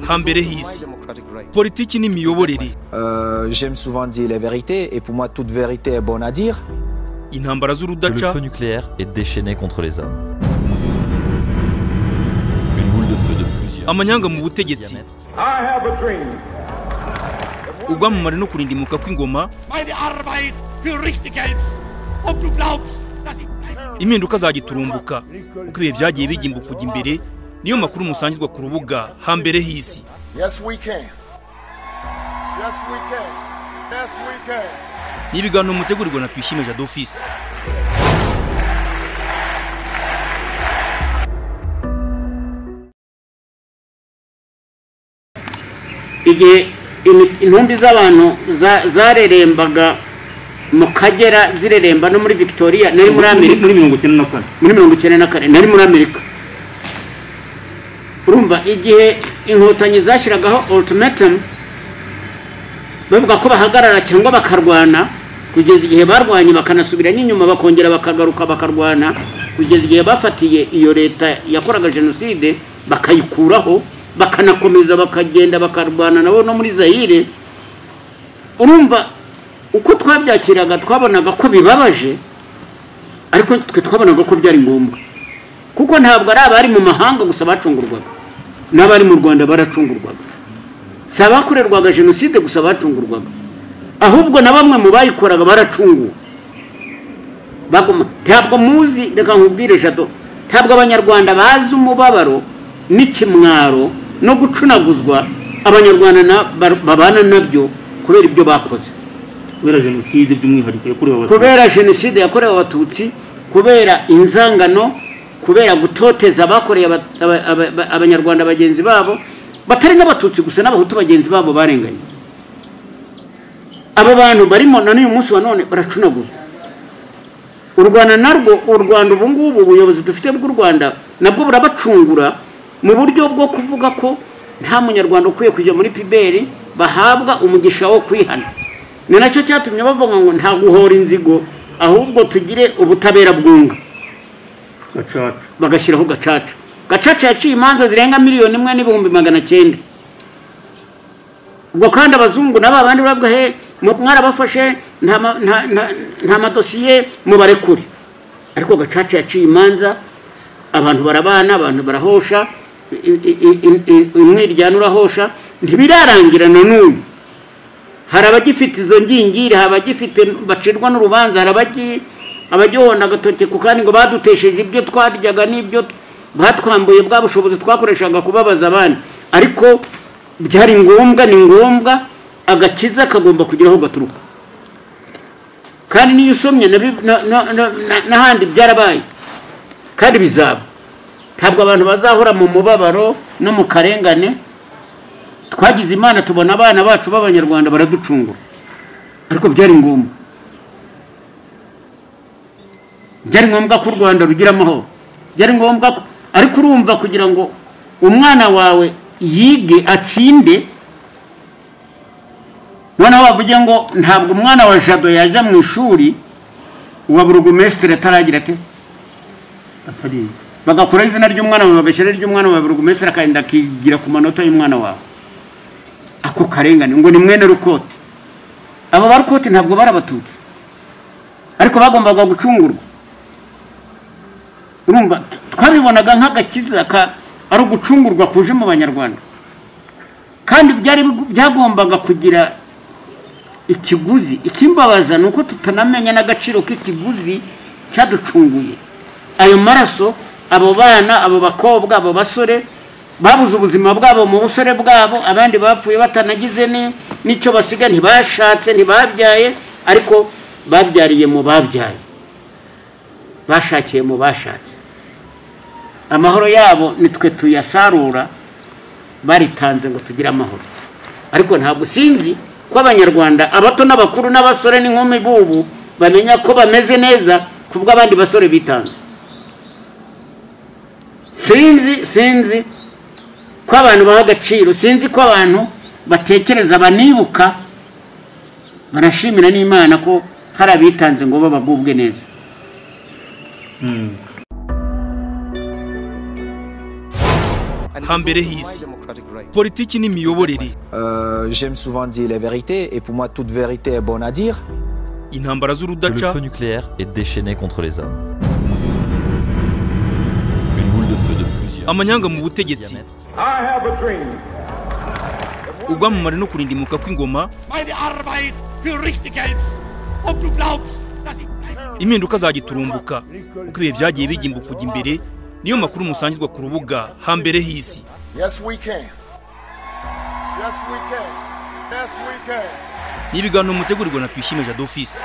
hambere hisi politiki n'imiyoborere Euh, J'aime souvent dire les vérités et pour moi toute vérité est bonne à dire. intambara Le z'urudaca feu nucléaire est déchaîné contre les hommes. Une boule de feu de plusieurs. Amanyanga mu kilomètres de butegetsi. diamètre. I have a dream. ubwamamare no kurindimuka kw'ingoma meine Arbeit für richtig hältst und du glaubst, dass ich... impinduka zagiturumbuka uko ibihe byagiye bigimba kujya imbere niyo makuru musangizwa ku rubuga hambere hisi Yes, we can. Yes, we can. Yes, we can. n'ibiganiro mutegurirwa na tuyishime jado ofisi igihe imi- intumbi z'abantu za- zarerembaga mu kagera zireremba no muri victoria nari muri amerika muri mirongo icyenda na kane muri mirongo icyenda na kane nari muri amerika urumva igihe inkotanyi zashyiragaho ultimatum bavuga ko bahagarara cyangwa bakarwana kugeza igihe barwanye bakanasubira n'inyuma bakongera bakagaruka bakarwana kugeza igihe bafatiye iyo leta yakoraga jenoside bakayikuraho bakanakomeza bakagenda bakarwana nabo no muri zayire urumva uko twabyakiraga twabonaga ko bibabaje ariko twe twabonaga ko byari ngombwa kuko ntabwo ari abari mu mahanga gusa bacungurwaga n'abari mu rwanda baracungurwaga si abakorerwaga jenoside gusa bacungurwaga ahubwo na bamwe mu bayikoraga baracunguwe baguma ntabwo muzi reka nkubwire jado ntabwo abanyarwanda bazi umubabaro n'ikimwaro no gucunaguzwa abanyarwanda na- bar- babana nabyo kubera ibyo bakoze kubera jenoside by'umwihariko yakorewe abatutsi kubera jenoside yakorewe abatutsi kubera inzangano kubera gutoteza abakoreye aba- aba- aba- aba- abanyarwanda bagenzi babo batari n'abatutsi gusa n'abahutu bagenzi babo barenganye abo bantu barimo na n'uyu munsi wa none baracunagura u rwanda narwo u rwanda ubu ngubu ubuyobozi dufite bw'u rwanda nabwo burabacungura mu buryo bwo kuvuga ko nta munyarwanda ukwiye kujya muri piberi bahabwa umugisha wo kwihana ni nacyo cyatumye bavuga ngo nta guhora inzigo ahubwo tugire ubutabera bwunga gacaca bagashyiraho gacaca gacaca yaciye imanza zirenga miliyoni imwe n'ibihumbi magana cyenda ubwo kandi abazungu na ba bandi bavuga he mu- mwarabafashe nta ma- nta- nta- nta madosiye mubarekure ariko gacaca yaciye imanza abantu barabana abantu barahosha i- i- i- i- i- umwiryane urahosha ntibirarangira na n'ubu hari abagifite izo ngingiri hari abagifite bacirwa n'urubanza hari abagi- abagihonda agatoki ku kandi ngo badutesheje ibyo twaryaga n'ibyo t- batwambuye bwa bushobozi twakoreshaga kubabaza abandi ariko byari ngombwa ni ngombwa agakiza kagomba kugira aho gaturuka kandi n'iyo usomye na bi- na- na- na- na- n'ahandi byarabaye kandi bizaba ntabwo abantu bazahora mu mubabaro no mu karengane twagize imana tubona abana bacu b'abanyarwanda baraducungura ariko byari ngombwa byari ngombwa ko u rwanda rugira amahoro byari ngombwa ko ariko urumva kugira ngo umwana wawe yige atsinde noneho bavuge ngo ntabwo umwana wa jado yajya mu ishuri uwa burugumesitiri ataragira ate atari bagakuraho izina ry'umwana wawe bagashyira iry'umwana wawe burugumesitiri akagenda akigira ku manota y'umwana wawe ako karengane ngo ni mwene rukote abo ba rukote ntabwo bari abatutsi ariko bagombaga gucungurwa urumva t- twabibonaga nk'agakiza ka ari ugucungurwa kuje mu banyarwanda kandi byari bigu- byagombaga kugira ikiguzi ikimbabaza ni uko tutanamenya n'agaciro k'ikiguzi cyaducunguye ayo maraso abo bana abo bakobwa abo basore babuze ubuzima bwabo mu busore bwabo abandi bapfuye batanagize ni- n'icyo basiga ntibashatse ntibabyaye ariko babyariye mu babyaye bashakiye mu bashatse amahoro yabo nitwe tuyasarura baritanze ngo tugire amahoro ariko ntabwo sinzi ko abanyarwanda abato n'abakuru n'abasore n'inkumi bubu bamenya ko bameze neza ku bw'abandi basore bitanze sinzi sinzi ko abantu baha agaciro sinzi ko abantu batekereza banibuka banashimira n'imana ko hari abitanze ngo babagubwe neza hambere h'isi politiki n'imiyoborere Euh, J'aime souvent dire les vérités et pour moi toute vérité est bonne à dire. intambara Le z'urudaca feu nucléaire est déchaîné contre les hommes. Une boule de feu de plusieurs. amanyanga mu butegetsi diamètres. ubwamamare no kurindimuka kw'ingoma Meine Arbeit für richtig hältst. Ob du glaubst, dass ich... impinduka zagiturumbuka uko ibihe byagiye bigimba kujya imbere niyo makuru musangizwa ku rubuga hambere h'isi Yes, we can. Yes, we can. Yes, we can. ni ibiganiro mutegurirwa na tuyishime jadofisi